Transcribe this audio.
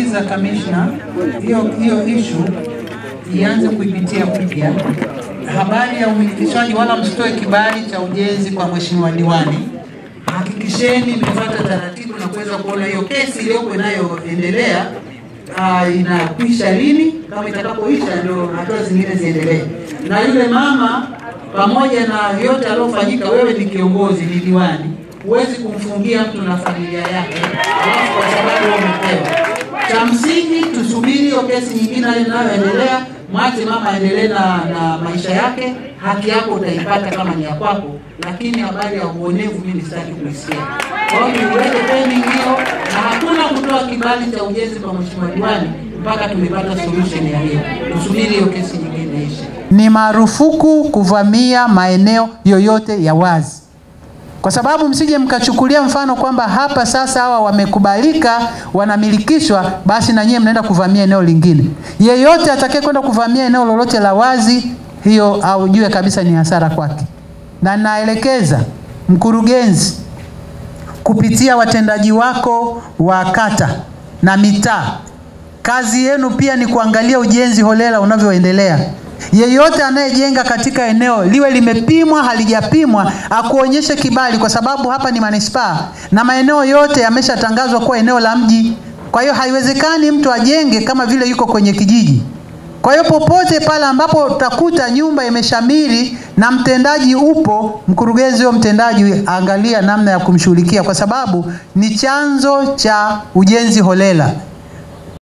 ningemuuliza kamishna hiyo hiyo issue ianze kuipitia upya habari ya umilikishwaji, wala msitoe kibali cha ujenzi kwa mheshimiwa diwani. Hakikisheni mmefuata taratibu na kuweza kuona hiyo kesi iliyoko inayoendelea uh, inakwisha lini. Kama itakapoisha ndio hatua zingine ziendelee. Na yule mama, pamoja na yote aliyofanyika, wewe ni kiongozi, ni diwani, huwezi kumfungia mtu na familia yake alafu kwa sababu umepewa. Cha msingi tusubiri hiyo kesi nyingine inayoendelea, mwache mama aendelee na, na maisha yake. Haki yako utaipata kama ni ya kwako, lakini habari ya uonevu mimi sitaki kuisikia. Kwa hiyo niweke pending hiyo, na hakuna kutoa kibali cha ujenzi kwa mheshimiwa diwani mpaka tumepata solution ya hiyo. Tusubiri hiyo kesi nyingine ishe. Ni marufuku kuvamia maeneo yoyote ya wazi kwa sababu msije mkachukulia mfano kwamba hapa sasa hawa wamekubalika wanamilikishwa, basi na nyie mnaenda kuvamia eneo lingine. Yeyote atakaye kwenda kuvamia eneo lolote la wazi, hiyo aujue kabisa ni hasara kwake, na naelekeza mkurugenzi kupitia watendaji wako wa kata na mitaa, kazi yenu pia ni kuangalia ujenzi holela unavyoendelea. Yeyote anayejenga katika eneo liwe limepimwa halijapimwa, akuonyeshe kibali, kwa sababu hapa ni manispaa na maeneo yote yameshatangazwa kuwa eneo la mji. Kwa hiyo haiwezekani mtu ajenge kama vile yuko kwenye kijiji. Kwa hiyo popote pale ambapo utakuta nyumba imeshamiri na mtendaji upo, mkurugenzi huyo mtendaji angalia namna ya kumshughulikia, kwa sababu ni chanzo cha ujenzi holela.